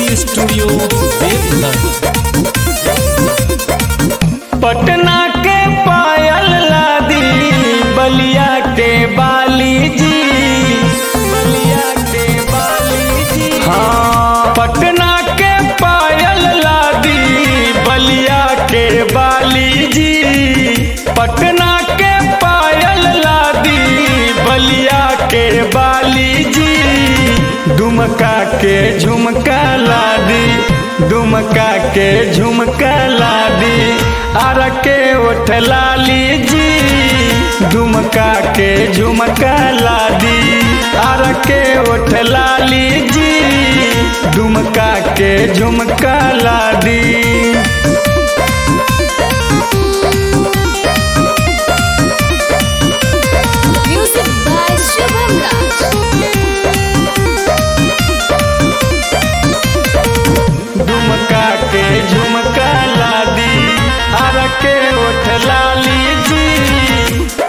Studio Deoghar Patna के पायल लादी बलिया के बाली जी बलिया के बाली जी हाँ पटना के पायल लादी बलिया के बाली जी पटना के पायल लादी बलिया के बाली जी दुमका के झुमका लादी दुमका के झुमका लादी आर के ओठ लाली जी दुमका के झुमका लादी आर के ओठ लाली जी दुमका के झुमका लादी Music by Shubham Raj. Dumka के झुमका लादी आर के ओठ लाली जी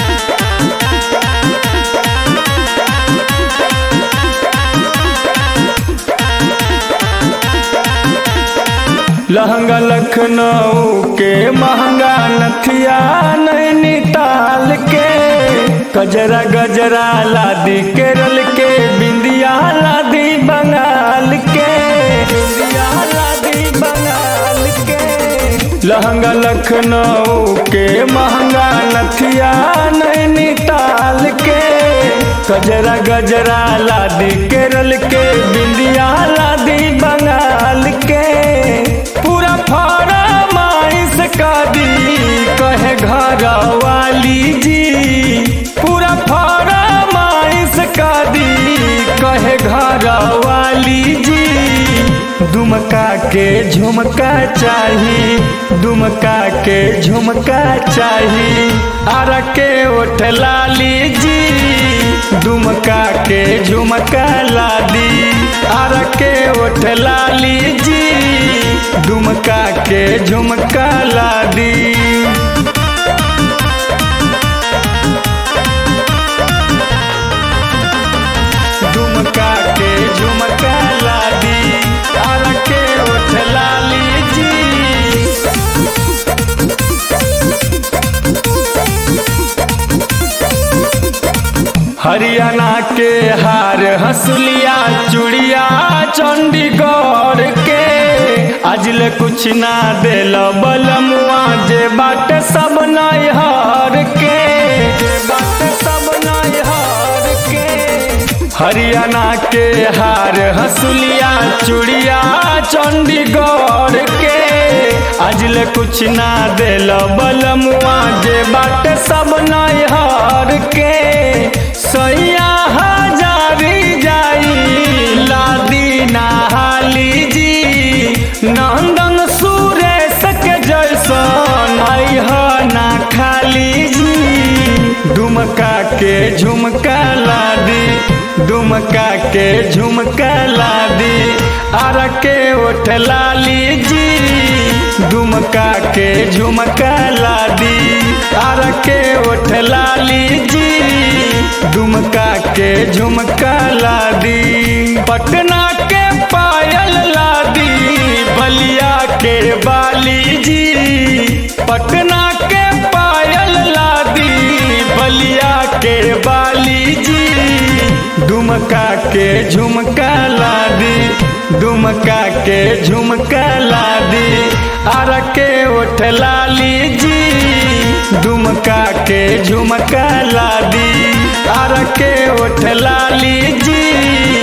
लहंगा लखनऊ के महंगा नथिया नैनीताल के गजरा गजरा लादी केरल के बिंदिया लादी बंगाल के बिंदिया लादी बंगाल के लहंगा लखनऊ के महंगा नथिया नैनीताल के गजरा गजरा लादी केरल के बिंदिया लादी बंगाल के पूरा फरमाइश का दी कहे घर वाली जी पूरा फरमाइश का दी कहे घर वाली जी दुमका के झुमका चाही दुमका के झुमका चाही आर के ओठ लाली जी दुमका के झुमका लादी आर के ओठ लाली जी दुमका के झुमका लादी दुमका के झुमका लादी आर के ओठ लाली जी हरियाणा के हार हंसुलिया चूड़िया चंडीगढ़ के अजल कुछ ना दिल बलमुआ जे बाट सब नैहर के जे बाट सब नैहर के हरियाणा के हार हंसुलिया चूड़िया चंडीगढ़ के अजल कुछ ना दिल बलमुआ जे बाट सब नैहर के सैया हजारी जाई लादी नहाली जी नंदन सुरेश के जैसन अह ना खाली जी दुमका के झुमका लादी दुमका के झुमका लादी आर के ओठ लाली जी दुमका के झुमका लादी आर के ओठ लाली जी दुमका के झुमका लादी पटना के पायल लादी बलिया के बाली जी पटना के पायल लादी बलिया के बाली जी दुमका के झुमका लादी दुमका के झुमका लादी आर के ओठ लाली जी दुमका के झुमका लादी आर के ओठ लाली जी